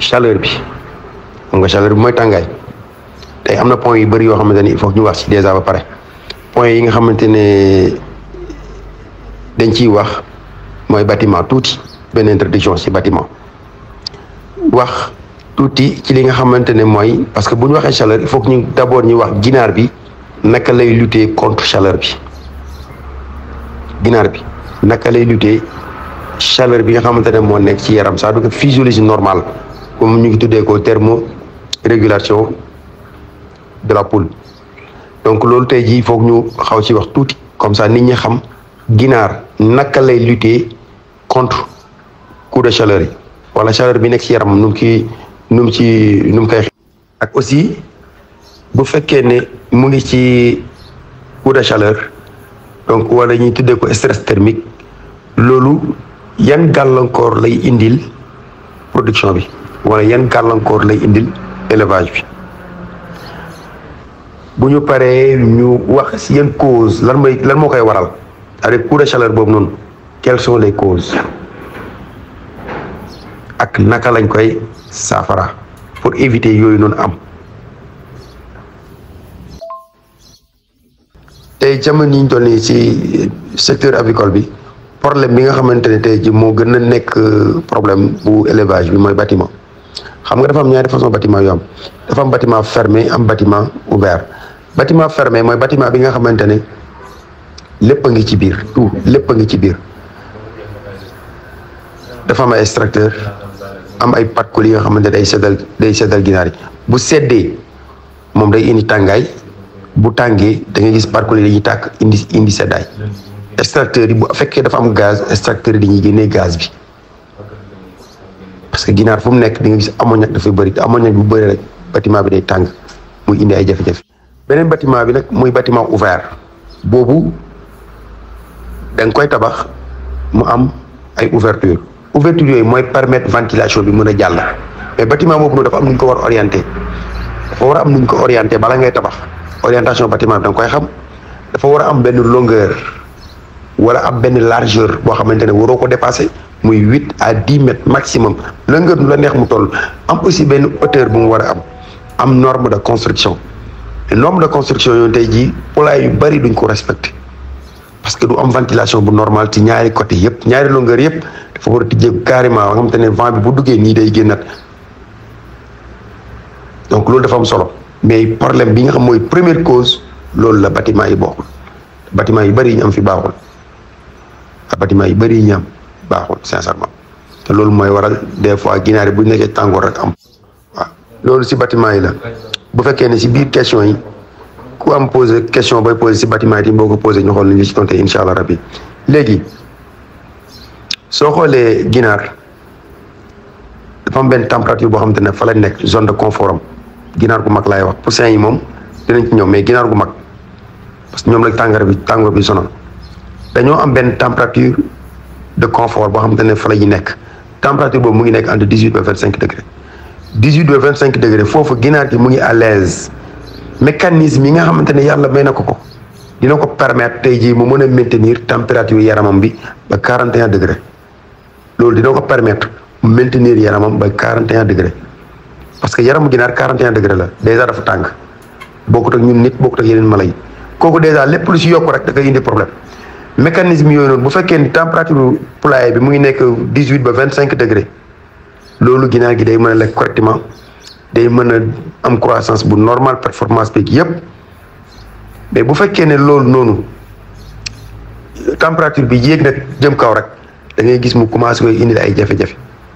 chaleur bi xam nga chaleur bi mooy tàngaay tey am na point yu bëri yoo xamante ne il faut ñu wax ci déjà ba pare point yi nga xamante ne dañ ciy wax mooy bâtiment tuuti benn introduction ci bâtiment wax tuuti ci li nga xamante ne mooy parce que bu ñu waxee chaleur il faut que ñu d'abord ñu wax ginaar bi naka lay lutter contre chaleur bi ginaar bi naka lay lutter chaleur bi nga xamante ne moo nekk ci yaram c'est-à-dire que physiologie normale comme ñu ngi tuddee ko thermorégulation de la poule donc loolu tey jii foog ñu xaw ci wax tuuti comme ça nit ñi xam ginaar naka lay lutter contre coup de chaleur yi wala chaleur bi nekk ci yaram nu mu kii nu mu ci nu mu koy ak aussi bu fekkee ne mu ngi ci coup de chaleur donc wala ñuy tuddee ko stress thermique loolu yan gàllankoor lay indil production bi wala yan gàllankoor lay indil élevage bi bu ñu paree ñu wax si yan cause lan mooy lan moo koy waral avec coup de chaleur boobu noonu quelles sont les causes ak naka lañ koy saafara pour éviter yooyu noonu am tey jamono yi ñu toll nii ci secteur avicole bi problème bi nga xamante ne tey ji moo gën a nekk problème bu élevage bi mooy bâtiment xam nga dafa am ñaari façon bâtiment yu am dafa am bâtiment fermé am bâtiment ouvert bâtiment fermé mooy bâtiment bi nga xamante ne lépp a ngi ci biir tout lépp a ngi ci biir dafa am ay extracteur am ay pat yi nga xamante ne day seddal day seddal ginaar yi bu seddee moom day indi tàngaay bu tàngee da ngay gis parcours yi dañuy tàkk indi indi seddaay extracteur yi bu fekkee dafa am gaz extracteur yi dañuy génnee gaz bi parce que ginaar fu mu nekk di nga gis ammoniac dafay bëri te ammoniac bu bëri rek bâtiment bi day tàng muy indi ay jafe-jafe beneen bâtiment bi nag muy bâtiment ouvert boobu da nga koy tabax mu am ay ouverture ouverture yooyu mooy permettre ventilation bi mën a jàll mais bâtiment boobu noonu dafa am nu ñu ko war orienté dafa war a am nu ñu ko orienté bala ngay tabax orientation bâtiment bi da nga koy xam dafa war a am benn longueur wala am benn largeur boo xamante ne waroo ko dépasser muy huit à dix mètres maximum longueur nu la neex mu toll am aussi benn hauteur bu mu war a am am norme de construction norme de construction yooyu tey jii poulailler yu bari duñ ko respecté parce que du am ventilation bu normal ci ñaari côté yëpp ñaari longueur yëpp dafa war a tijjeeku carrément nga xamante ne vent bi bu duggee nii day génnat donc loolu dafa am solo mais problème bi nga xam mooy première cause loolu la bâtiment yi bokkul bâtiment yu bëri yi ñu am fi baaxul ak bâtiment yu bëri yi ñu am baaxul sincèrement te loolu mooy waral des fois ginaar yi bu nekkee tàngoor rek am waaw loolu si bâtiment yi la bu fekkee ne si biir question yi ku am posé question booy posé si bâtiment yi boo ko posé ñu xool ni ñu si tonté incha allah rabbi léegi soo xoolee ginaar dafa am benn température boo xamante ne fa la nekk zone de confort am ginaar gu mag laay wax poussin yi moom dinañ ci ñëw mais ginaar gu mag parce que ñoom la tàngoor bi tàngoor bi sonal dañoo am benn température de confort boo xamante ne fa la ñu nekk température boobu mu ngi nekk entre dix huit ba vingt cinq degré dix huit ba vingt cinq degré foofu ginaar gi mu ngi à l'aise mécanisme yi nga xamante ne yàlla may na ko ko dina ko permettre tey jii mu mën a maintenir température yaramam bi ba quarante et un degré loolu dina ko permettre mu maintenir yaramam ba quarante et un degré parce que yaramu ginaar quarante et un degré la déjà dafa tàng bokkut ak ñun nit bokkut ak yeneen mala yi kooku déjà lépp lu si yokk rek da koy indi problème mécanisme yooyu noonu bu fekkee ni température poulailler bi mu ngi nekk dix huit ba vingt cinq degré loolu ginaar gi day mën a lekk correctement day mën a am croissance bu normal performance beeg yépp mais bu fekkee ne loolu noonu température bi yéeg nag jëm kaw rek da ngay gis mu commencé koy indil ay jafe-jafe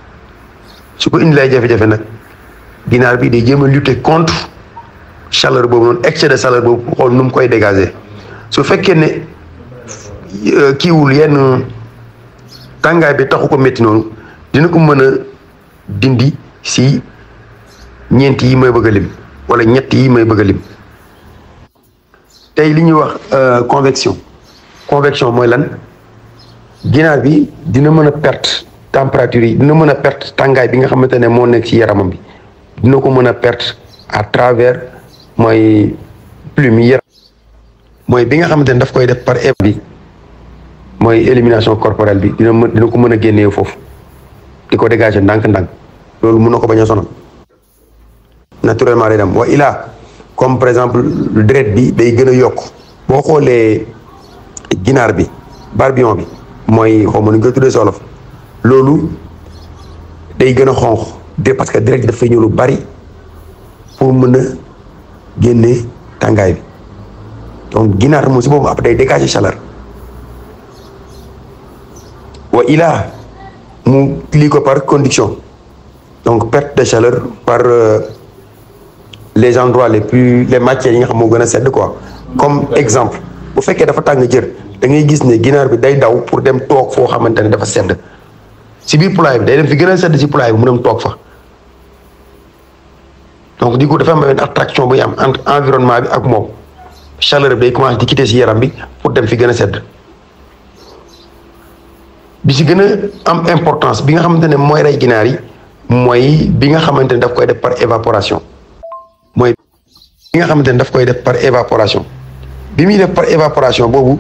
su ko indil ay jafe-jafe nag ginaar bi day jéem a lutter contre chaleur boobu noonu excès de chaleur boobu xool nu mu koy dégager su fekkee ne kiiwul yenn tàngaay bi taxu ko métti noonu dina ko mën a dindi si ñeent yi may bëgg a lim wala ñett yi may bëgg a lim tey li ñuy wax convection convection mooy lan ginaar bi dina mën a perte température yi dina mën a perte tàngaay bi nga xamante ne moo nekk ci yaramam bi dina ko mën a perte à travers mooy plume yi yaram mooy bi nga xamante ne daf koy def par bi mooy élimination corporelle bi dina mën dina ko mën a génnee foofu di ko dégager ndànk-ndànk loolu mun na ko bañ a sonal naturellement day dem wa ilaa comme par exemple deret bi day gën a yokk boo xoolee ginaar bi barbillon bi mooy xaw ma nu ñu koy tuddee si wolof loolu day gën a xonq de parce que deret bi dafay ñëw lu bari pour mën a génne tàngaay bi donc ginaar moom si boobu après day dégager chaleur wa ilaa mu lii ko par conduction donc perte de chaleur par les endroits les plus les matières yi nga xam moo gën a sedd quoi comme exemple bu fekkee dafa tàng jër da ngay gis ne ginaar bi day daw pour dem toog foo xamante ne dafa sedd si biir poulailler bi day dem fi gën a sedd si poulailler bi mu dem toog fa donc du coup dafa am benn attraction buy am entre environnement bi ak moom chaleur bi day commencé di quitter si yaram bi pour dem fi gën a sedd bi si gën a am importance bi nga xamante ne mooy rey ginaar yi mooy bi nga xamante ne daf koy def par évaporation mooy bi nga xamante ne daf koy def par évaporation bi muy def par évaporation boobu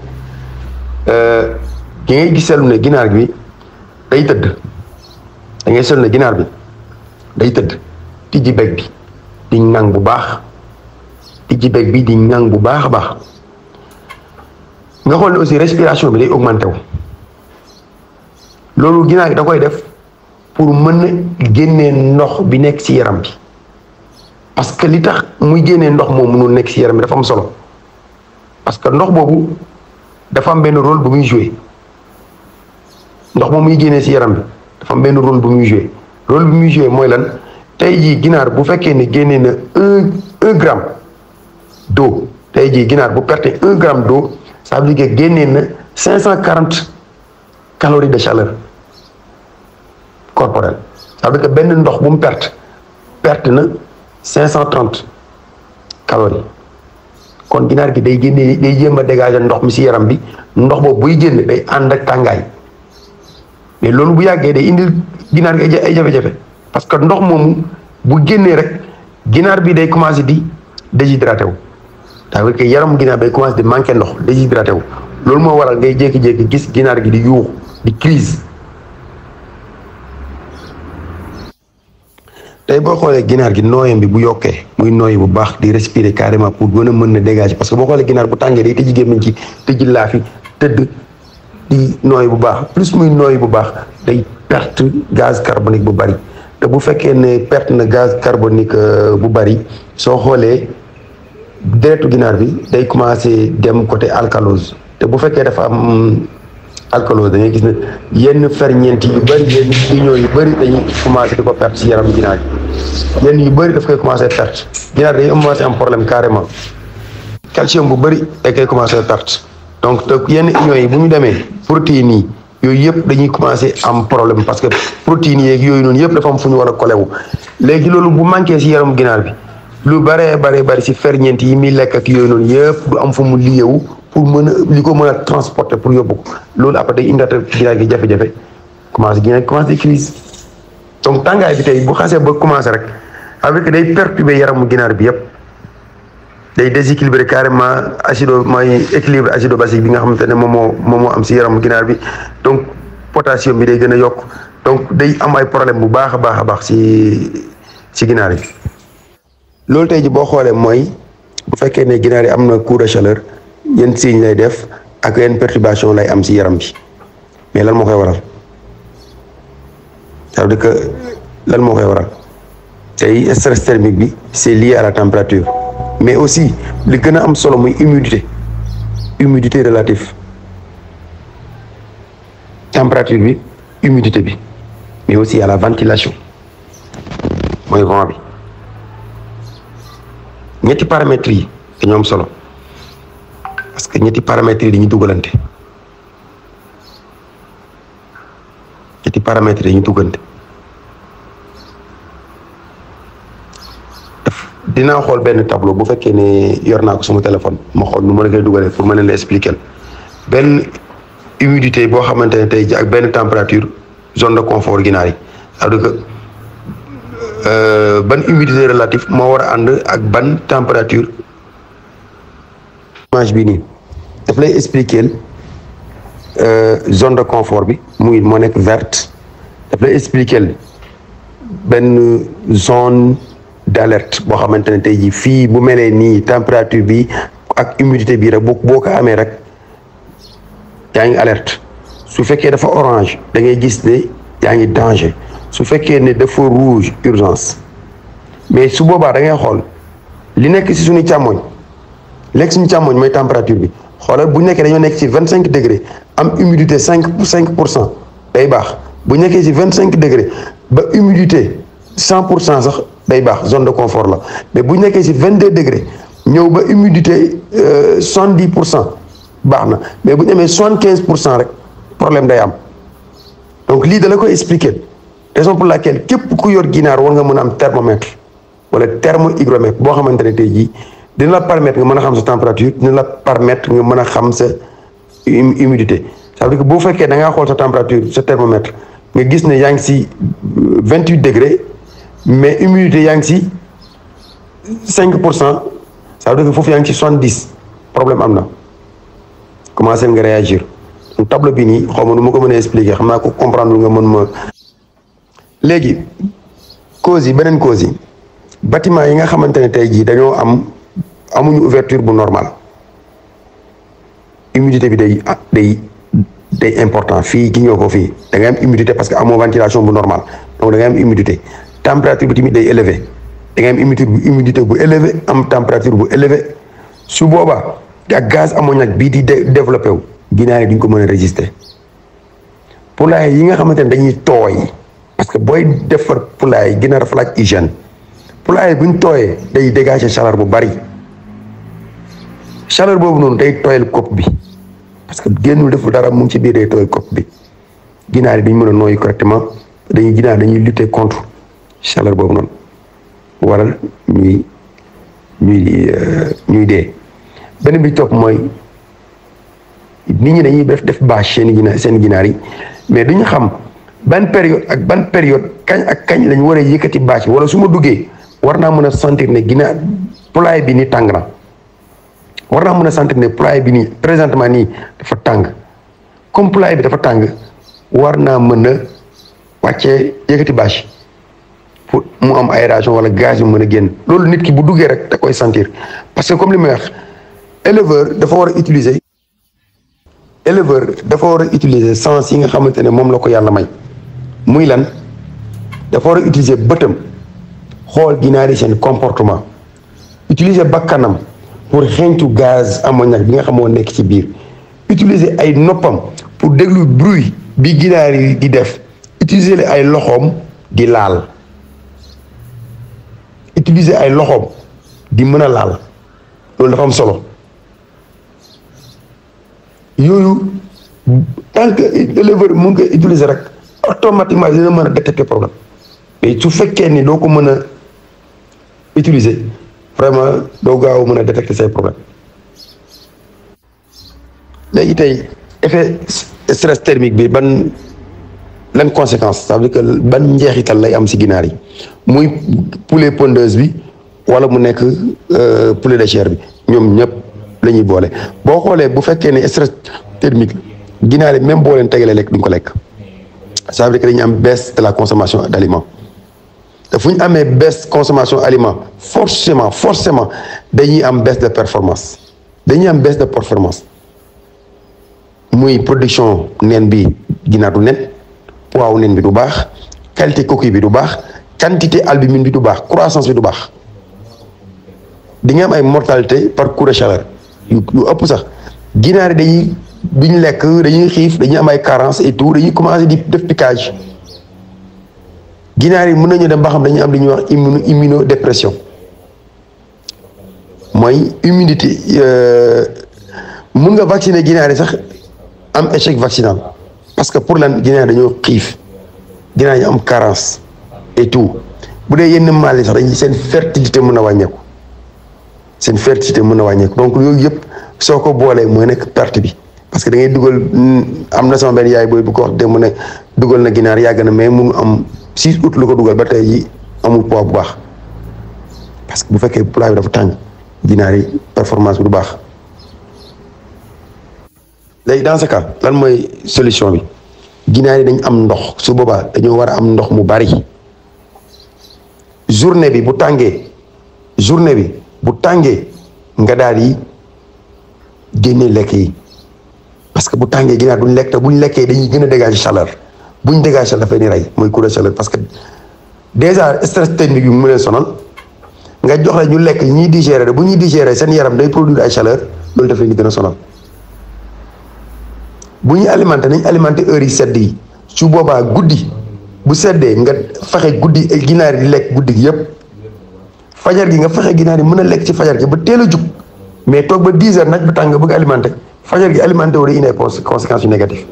ki ngay gis seetlu ne ginaar bi day tëdd da ngay seetlu ne ginaar bi day tëdd tijji beg bi di ŋang bu baax tijji beg bi di ŋang bu baax a baax nga xool ne aussi respiration bi day augmenté wu loolu ginaar gi da koy def pour mën a génnee ndox bi nekk ci yaram bi parce que li tax muy génnee ndox moom mënul nekk ci yaram bi dafa am solo parce que ndox boobu dafa am benn rôle bu muy joué ndox moom muy génnee ci yaram bi dafa am benn rôle bu muy joué rôle bu muy joué mooy lan tey jii ginaar bu fekkee ne génnee na un un gramme d'eau tey jii ginaar bu perte un gramme d'eau ça veut dire que génnee na cinq cent quarante calories de chaleur corporelle ça veut dire que benn ndox bu mu perte perte na cinq cent trente calories kon ginaar gi day génne day jéem a dégager ndox mi ci yaram bi ndox boobu buy génn day ànd ak tàngaay mais loolu bu yàggee day indil ginaar gi ay jafe-jafe parce que ndox moomu bu génnee rek ginaar bi day commencer di déshydraté wu ça veut dire que yaram ginaar day commencer di manquer ndox déshydraté wu loolu moo waral ngay jékki-jékki gis ginaar gi di yuux di crise tey boo xoolee ginaar gi nooyam bi bu yokkee muy nooyi bu baax di respirer carrément pour gën a mën na dégager parce que boo xoolee ginaar bu tàngee day tëj gémmiñ ci tëj laafi tëdd di nooyi bu baax plus muy nooyi bu baax day perte gaz carbonique bu bari te bu fekkee ne perte na gaz carbonique bu bari soo xoolee deretu ginaar bi day commencer dem côté alcalose te bu fekkee dafa am alcalose da ngay gis ne yenn ferñeent yu bëri yenn union yu bëri dañuy commencé di ko perte ci yaram ginaar yi yenn yu bëri daf koy commencé perte ginaar day commencé am problème carrément calcium bu bëri day koy commencé perte donc te yenn union yi bu ñu demee protéines yi yooyu yëpp dañuy commencé am problème parce que protéines yeeg yooyu noonu yëpp dafa am fu ñu war a kolewu léegi loolu bu manqué ci yaram ginaar bi lu bëree bëree bëri ci ferñeent yi muy lekk ak yooyu noonu yëpp du am fu mu liyewu pour mën a li ko mën a transporter pour yóbbu ko loolu après day indaata ginaar gi jafe-jafe commencé ginaar gi commencé crise donc tàngaay bi tey bu xasee ba commencé rek avec day perturber yaramu ginaar bi yëpp day déséquilibrer carrément acido mooy équilibre acido basique bi nga xamante ne moom moo moom moo am si yaramu ginaar bi donc potassium bi day gën a yokk donc day am ay problème bu baax a baax a baax si si ginaar yi loolu tey ji boo xoolee mooy bu fekkee ne ginaar yi am na coup de chaleur yenn signe lay def ak yenn perturbation lay am ci yaram bi mais lan moo koy waral ça veut dire que lan moo koy waral tey stress thermique bi c'est lié à la température mais aussi li gën a am solo muy humidité humidité relative température bi humidité bi mais aussi à la ventilation mooy vent bi ñetti paramètres yi dañoo am solo parce que ñetti paramètres yi dañuy dugalante ñetti paramètres yi dañuy dugalante dinaa xool benn tableau bu fekkee ne yor naa ko sama téléphone ma xool nu ma la koy dugalee pour ma leen la expliquer benn humidité boo xamante ne tey ji ak benn température zone de confort ginaar yi c'est-à-dire que ban humidité relative moo war a ànd ak ban température image bi nii daf lay expliquer zone de confort bi muy moo nekk verte daf lay expliquer benn zone d'alerte boo xamante ne tey jii fii bu melee nii température bi ak humidité bi rek boo boo ko amee rek yaa ngi alerte su fekkee dafa orange da ngay gis ne yaa ngi danger su fekkee ne dafa rouge urgence mais su boobaa da ngay xool li nekk ci suñu càmmoñ lekk suñu càmmoñ mooy température bi xoolal bu nekkee dañoo nekk ci vingt cinq degré am humidité cinq cinq pour cent day baax bu nekkee ci vingt cinq degré ba humidité cent pour cent sax day baax zone de confort la mais bu nekkee ci vingt deux degré ñëw ba humidité soixante dix pour cent baax na mais bu ñu amee soixante quinze pour cent rek problème day am donc lii da la koy expliquer raison pour laquelle képp ku yor ginaar war nga mën a am thermomètre wala thermohygromètre boo xamante ne tey jii dina la permettre nga mën a xam sa température dina la permettre nga mën a xam sa humidité ça veut dire que boo fekkee da ngaa xool sa température sa thermomètre nga gis ne yaa ngi si vingt huit degré mais humidité yaa ngi si cinq pour cent ça veut dire que foofu yaa ngi si soixante dix problème am na commencé nga réagir donc tableau bi nii xaw ma nu ma ko mën a expliquer xam naa ko comprendre nga mën ma léegi causes yi beneen cause yi bâtiment yi nga xamante ne tey jii dañoo am amuñu ouverture bu normal humidité bi day day day important fii gi nga ko fii da ngay am humidité parce que amoo ventilation bu normal donc da ngay am humidité température bi tamit day élevé da ngay am humidité bu humidité bu élevé am température bu élevé su boobaa ak gaz ammoniaque bii di développé wu ginaar yi duñ ko mën a résister poulailler yi nga xamante ne dañuy tooy parce que booy defar poulailler ginaar dafa laaj hygiène poulailler bu ñu tooyee day dégager chaleur bu bari chaleur boobu noonu day tooyal kopp bi parce que génnul deful dara mu ngi ci biir day tooyal kopp bi ginaar yi dañ mën a nooyu correctement dañuy ginaar dañuy lutter contre chaleur boobu noonu waral ñuy ñuy ñuy dee benn bi topp mooy nit ñi dañuy def def bâche seen ginaar seen ginaar yi mais duñu xam ban période ak ban période kañ ak kañ lañ war a yëkkati bâche wala su ma duggee war naa mën a sentir ne ginaar poulailler bi ni tàng na war naa mën a sentir ne poulailler bi nii présentement nii dafa tàng comme poulailler bi dafa tàng war naa mën a wàccee yëkkati bâche pour mu am aération wala gaz yu mën a génn loolu nit ki bu duggee rek da koy sentir parce que comme li may wax éleveur dafa war a utiliser éleveur dafa war a utiliser sens yi nga xamante ne moom la ko yàlla may muy lan dafa war a utiliser bëtam xool ginaar yi seen comportement utiliser bakkanam pour xeeñtu gaz ammoniaque bi nga xam moo nekk ci biir utiliser ay noppam pour déglu bruit bi ginaar yi di def utiliser ay loxoom di laal utiliser ay loxoom di mën a laal loolu dafa am solo yooyu tant que éleveur mu ngi koy utiliser rek automatiquement dina mën a détecter problème mais su fekkee ni doo ko mën a utiliser vraiment doo gaaw mën a détecter say problème léegi tey effet stress thermique bi ban lan conséquence ça veut dire que ban njeexital lay am si ginaar yi muy poulet pondeuse bi wala mu nekk poulet de chair bi ñoom ñëpp la ñuy boole boo xoolee bu fekkee ne stress thermique ginaar yi même boo leen tegalee lekk duñ ko lekk ça veut dire que dañuy am baisse de la consommation d' aliment te fu ñu amee baisse consommation aliment forcément forcément dañuy am baisse de performance dañuy am baisse de performance muy production nen bi ginaar du nen poids wu nen bi du baax qualité coquille bi du baax quantité albumine bi du baax croissance bi du baax di nga am ay mortalité par coup de chaleur yu yu ëpp sax ginaar yi dañuy duñ lekk dañuy xiif dañuy am ay carence et tout dañuy commencé di def piquage ginaar yi mën nañu dem ba xam dañuy am li ñuy wax immuno immunodépression mooy immunité mun nga vacciner ginaar yi sax am échec vaccinal parce que pour lan ginaar dañoo xiif ginaar yi am carence et tout bu dee yenn maal yi sax dañuy seen fertilité mën a wàññeeku seen fertilité mën a wàññeeku donc yooyu yëpp soo ko boolee mooy nekk perte bi parce que da ngay dugal am na sama benn yaay booy bu ko wax de mu ne dugal na ginaar yàgg na mais munu am six août lu ko dugal ba tey ji amul poids bu baax parce que bu fekkee poids bi dafa tàng ginaar yi performance bi du baax léegi dans ce cas lan mooy solution bi ginaar yi dañ am ndox su boobaa dañoo war a am ndox mu bari journée bi bu tàngee journée bi bu tàngee nga daal di génne lekk yi parce que bu tàngee ginaar duñ lekk te buñ lekkee dañuy gën a dégager chaleur buñ dégager chaleur dafay ni rey mooy coup de chaleur parce que déjà stress technique bi mu leen sonal nga jox la ñu lekk ñiy digérer bu ñuy digérer seen yaram day produire ay chaleur loolu daf leen di gën a sonal bu ñuy alimenté nañ alimenté heures yi sedd yi su boobaa guddi bu seddee nga fexe guddi ginaar yi lekk guddi gi yëpp fajar gi nga fexe ginaar yi mën a lekk ci fajar gi ba teel a jug mais toog ba 10 heures nag bu tàng nga bëgg alimenté fajar gi alimenté wu day indi ay conséquences yu négatives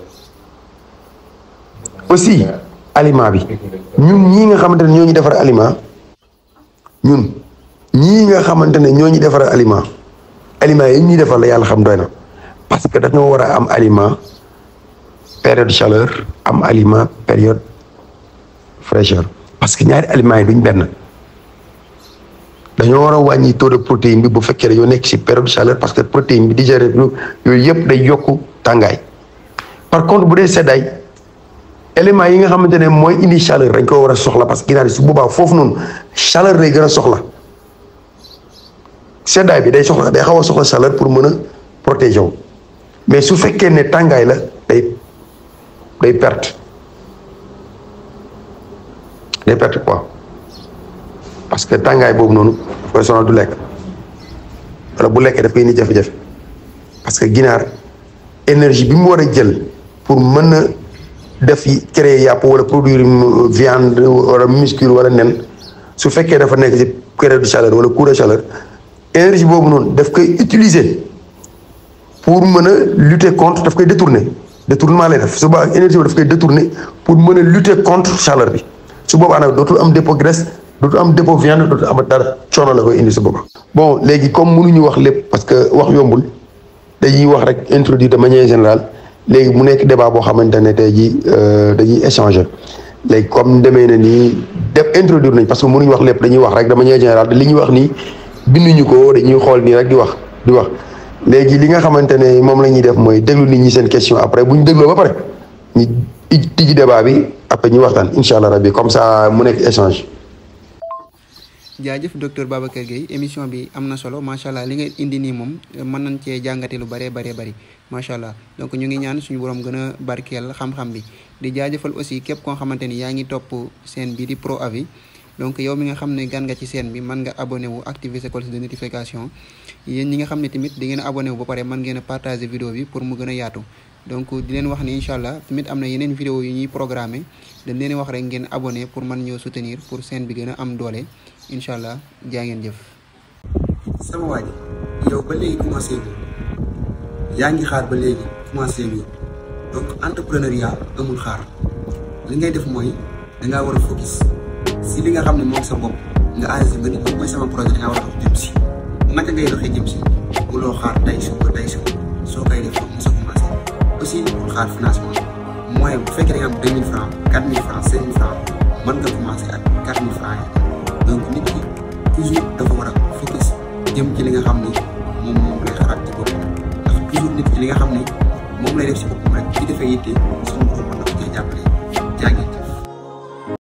aussi aliment bi ñun ñii nga xamante ne ñoo ñu defar aliment ñun ñii nga xamante ne ñoo ñu defar aliment aliment yi ñuy defar la yàlla xam doy na parce que dañoo war a am aliment période chaleur am aliment période fraîcheur parce que ñaari aliments yi duñ benn dañoo war a wàññi taux de protéine bi bu fekkee dañoo nekk ci période chaleur parce que protéine bi digéré yooyu yëpp day yokku tàngaay par contre bu dee seddaay éléments yi nga xamante ne mooy indi chaleur dañ ko war a soxla parce que ginaar yi su boobaa foofu noonu chaleur lay gën a soxla seddaay bi day soxla day xaw a soxla chaleur pour mën a protéger wu mais su fekkee ne tàngaay la day day perte day perte quoi parce que tàngaay boobu noonu daf koy sonal du lekk wala bu lekkee daf koy indi jafe-jafe parce que ginaar énergie bi mu war a jël pour mën a def créer yàpp wala produire viande wala muscle wala nen su fekkee dafa nekk ci période de chaleur wala coup de chaleur énergie boobu noonu daf koy utiliser pour mën a lutter contre daf koy détourner détournement lay def su boobaa énergie boobu daf koy détourner pour mën a lutter contre chaleur bi su boobaa nag dootul am dépôt graisse dootul am dépôt viande dootul am dara coono la koy indi su boobaa. bon léegi comme mënuñu wax lépp parce que wax yombul dañuy wax rek introduire de manière générale léegi mu nekk débat boo xamante ne tey jii dañuy échanger léegi comme demee na nii def introduire nañ parce que mënuñu wax lépp dañuy wax rek de manière générale li ñuy wax nii binduñu ko dañuy xool nii rek di wax di wax. léegi li nga xamante ne moom la ñuy def mooy déglu nit ñi seen question après bu ñu dégloo ba pare ñu tijji débat bi après ñu waxtaan incha allah rabbi comme ça mu nekk échange. jaajëf docteur Babacar Gueye émission bi am na solo macha allah li nga indi nii moom mën nañ cee jàngate lu bëree bëree bëri macha allah donc ñu ngi ñaan suñu borom gën a barkeel xam-xam bi di jaajëfal aussi képp koo xamante ni yaa ngi topp seen bi di Pro Avis donc yow mi nga xam ne gan nga ci seen bi mën nga abonné wu activer sa cloche de notification yéen ñi nga xam ne tamit di ngeen a abonné wu ba pare mën ngeen a partager vidéo bi pour mu gën a yaatu donc di leen wax ni incha allah tamit am na yeneen vidéo yu ñuy programmé dañ leen wax rek ngeen abonné pour mën ñëw soutenir pour seen bi gën a am doole incha allah jaa ngeen jëf. sama waa ji yow ba léegi commencé bi yaa ngi xaar ba léegi commencé bi donc entrepreneuriat amul xaar li ngay def mooy dangaa war a focus si li nga xam ne moom sa bopp nga arrêté nga nit mooy sama projet dangaa war a dox jëm si naka ngay doxee jëm si buloo xaar tey suba tey suba soo koy def foofu mu sa commencé aussi bul xaar financement mooy bu fekkee da nga am deux mille francs quatre mille francs cinq mille francs mën nga commencé ak quatre mille francs yi donc nit ki toujours dafa war a focus jëm ci li nga xam ni moom moom lay xalaat ci boppam ndax toujours nit ki li nga xam ni moom lay def si boppam rek ci defee yitte suñu borom mën na ko cee jàppale jaa